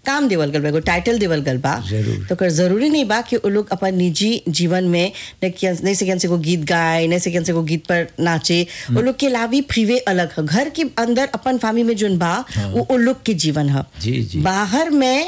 काम देवल गल बा एगो टाइटल देवल गल बा जरूर। तो कर जरूरी नहीं बा कि वो लोग अपन निजी जीवन में न किया- नहीं से से को गीत गाए नहीं से से को गीत पर नाचे वो लोग के लावी फ्रीवे अलग है घर के अंदर अपन फैमिली में जोन बा वो वो लोग के जीवन है जी, जी। बाहर में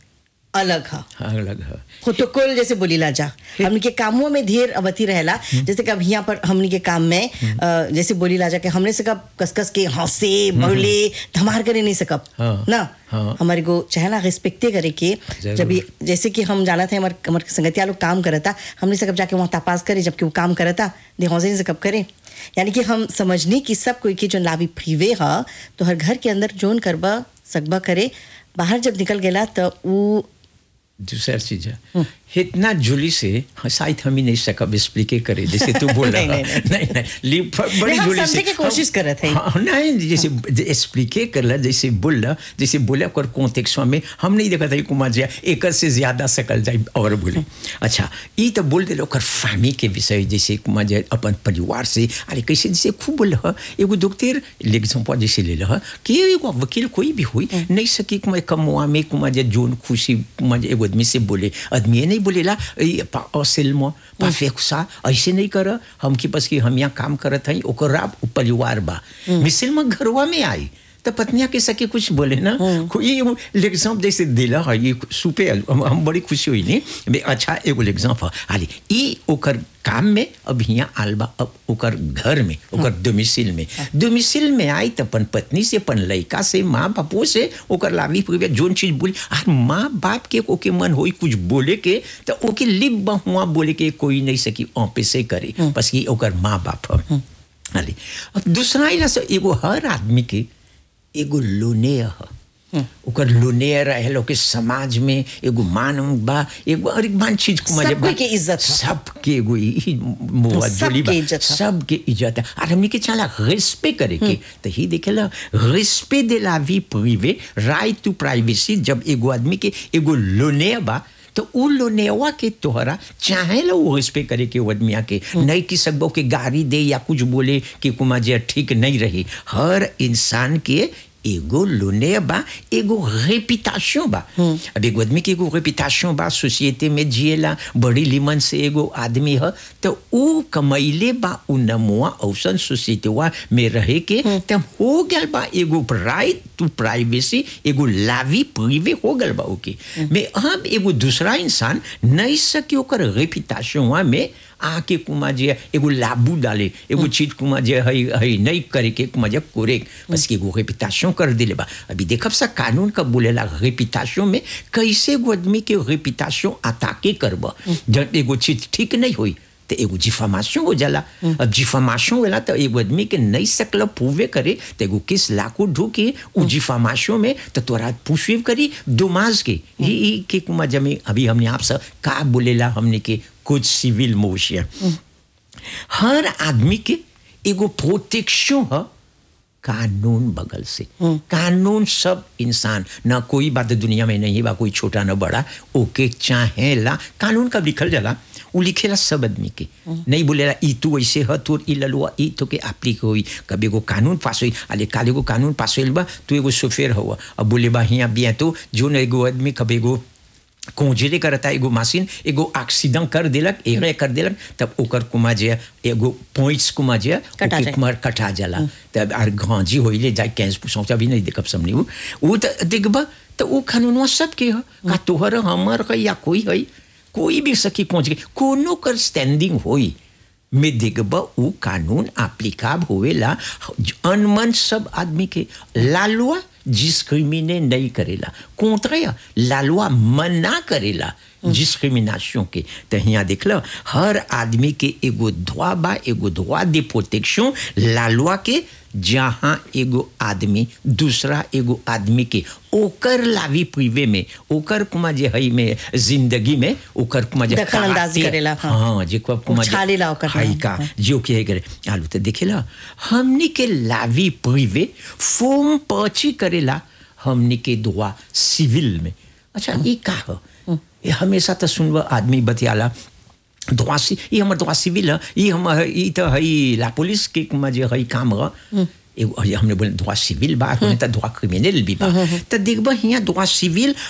अलग है हाँ अलग है प्रोटोकॉल जैसे बोली ला जा हमनी के कामों में ढेर अवधि रहेला जैसे कब यहाँ पर हमनी के काम में अ, जैसे बोली ला जा के हमने से कब कसकस के हंसे बोले धमार करे नहीं सकब हाँ, ना हाँ। हमारे को चाहे ना रिस्पेक्टे करे के जरूर। जब ये जैसे कि हम जाना था हमारे हमारे संगतिया लोग काम करता हमने से कब जाके वहाँ तपास करे जबकि वो काम करता दे हौसे से कब करे यानी कि हम समझनी कि सब कोई के जो लाभी फ्रीवे है तो हर घर के अंदर जोन करबा सकबा करे बाहर जब निकल गेला तो वो दूसरा चीज है इतना जुली से हाँ, शायद हम ही नहीं सकब एक्सप्लिके करे जैसे तू बोल रहा नहीं, नहीं, नहीं नहीं ली- बड़ी नहीं, हम जुली से समझे के कोशिश हम- करत हई। हाँ, नहीं जैसे एक्सप्लिके करला जैसे बोलला जैसे बोला कर कॉन्टेक्स्ट में हम नहीं देखा था कि कुमार जी एक से ज्यादा सकल जाए और बोले अच्छा ये तो बोल दे ओकर फैमिली के विषय जैसे कुमार जी अपन परिवार से अरे कैसे जैसे खूब बोल रहा एगो डॉक्टर एग्जाम्पल जैसे ले रहा कि एगो वकील कोई भी हुई नहीं सकी कुमार कमुआ में कुमार जी जोन खुशी कुमार जी एगो आदमी से बोले आदमी ये नहीं बोलेला "ए, पा असेल में पा फेंक सा ऐसे नहीं कर हम के पास कि हम यहाँ काम करत हई ओकरा परिवार बा मिसिल में घरवा में आई तो पत्निया के सके कुछ बोले ना ये एग्जाम जैसे दिला है ये सुपे हम, हम बड़ी खुशी हुई नहीं बे अच्छा एगो एग्जाम है आली ई ओकर काम में अब यहाँ आलबा अब ओकर घर में ओकर डोमिसिल में डोमिसिल में आई तो अपन पत्नी से अपन लड़का से माँ बापो से ओकर लावी पूरे जोन चीज बोली आर माँ बाप के ओके मन होई कुछ बोले के तो ओके लिप बहुआ बोले के कोई नहीं सकी ऑपे से करे बस ये ओकर माँ बाप है आली अब दूसरा इला से एगो हर आदमी के एगो लोनेय ह ओकर लोनेय रहेलो के समाज में एगो मान बा एगो और एक मान चीज को सब कोई के इज्जत ह। सबके एगो ई मोआ सबके जोली बा इज्जत ह। सबके इज्जत है और हमने के चला रिस्पेक्ट करे के तो ही देखेला रिस्पेक्ट दे ला वी प्रिवे राइट टू प्राइवेसी जब एगो आदमी के एगो लोनेय बा तो उ लोनेवा के तोहरा चाहे ला वो रिस्पेक्ट करे के वो आदमिया के नहीं कि सकबो के गाड़ी दे या कुछ बोले कि कुमा जे ठीक नहीं रही हर इंसान के एगो लोने बा एगो रेपिटेशन बा अब एगो आदमी के एगो रेपिटेशन बा सोसाइटी में जिएला बड़ी लिमन से एगो आदमी ह तो उ कमैले बा उ नमुआ औसन सोसाइटीवा में रहे के त हो गल बा एगो राइट टू प्राइवेसी एगो लावी प्रिवे हो गल बा ओके में अब एगो दूसरा इंसान नहीं सके ओकर रेपिटेशन में आके कुमा जे एगो लाबू डाले एगो चीज कुमा जे हई हई नहीं करे के कुमा जे कोरे बस के एगो रेपिटेशन कर दिले बा अभी देखब सा कानून का बोलेला रेपिटेशन में कैसे एगो आदमी के रेपिटेशन अताके करब जब एगो चीज ठीक नहीं होई तो एगो जिफामाशन हो जाला अब जिफामाशन होला तो एगो आदमी के नहीं सकल पूवे करे तो एगो किस लाखों ढूके उ जिफामाशन में तो तोरा पुष्व करी दुमाज के ही ही के कुमा जमे अभी हमने आपसे का बोलेला हमने के कुछ सिविल मोशिया हर आदमी के एगो प्रोटेक्शन है कानून बगल से कानून सब इंसान ना कोई बात दुनिया में नहीं बा कोई छोटा ना बड़ा ओके चाहेला कानून कब लिखल जाला उ लिखेला सब आदमी के नहीं बोलेला ई तू ऐसे ह तोर ई ललुआ ई तो के एप्लीक होई कभी एगो कानून पास होई अले काल एगो कानून पास होइल बा तू एगो सोफेर हुआ अब बोले बा हिया बिया तो जो एगो आदमी कभी एगो कोंजेले करता एगो मशीन एगो एक्सीडेंट कर देलक एरे कर देलक तब ओकर कुमा जे एगो पॉइंट्स कुमा जे कटा ओके जाए। कुमार कटा जाला तब आर गांजी होइले जाए कैंस पुछौ अभी नहीं देखब समनी उ उ त देखबा तो उ कानूनवा सबके ह का तोहर हमर है या कोई है कोई भी सकी पहुंच गई कोनो कर स्टैंडिंग होई में देखबा उ कानून एप्लीकाब होवेला अनमन सब आदमी के लालुआ डिस्क्रिमिने नहीं करेला कोंट्रेया लालुआ मना करेला डिस्क्रिमिनेशन के तो यहाँ देख लो हर आदमी के एगो धोआ बा एगो धोआ दे प्रोटेक्शन लालुआ के जहाँ एगो आदमी दूसरा एगो आदमी के ओकर लावी प्रिवे में ओकर कुमा जे हई में जिंदगी में ओकर कुमा जे दखल अंदाजी काटे- करेला, हाँ। हाँ जे कुमा कुमा जे- उछालेला ओकर हई नाम, का हाँ। जो के करे आलू तो देखेला हमनी के लावी प्रिवे फॉर्म पर्ची करेला हमनी के दुआ सिविल में अच्छा ये का हो ये हमेशा तो सुनब आदमी बतियाला दुआ सी ये हमर दुआ सिविल है ये हम ये तो हई ला पुलिस के में जे हई काम है एगो हमने बोले दुआ सिविल बा हमने तो दुआ क्रिमिनल भी बा तो देखबा हियां दुआ सिविल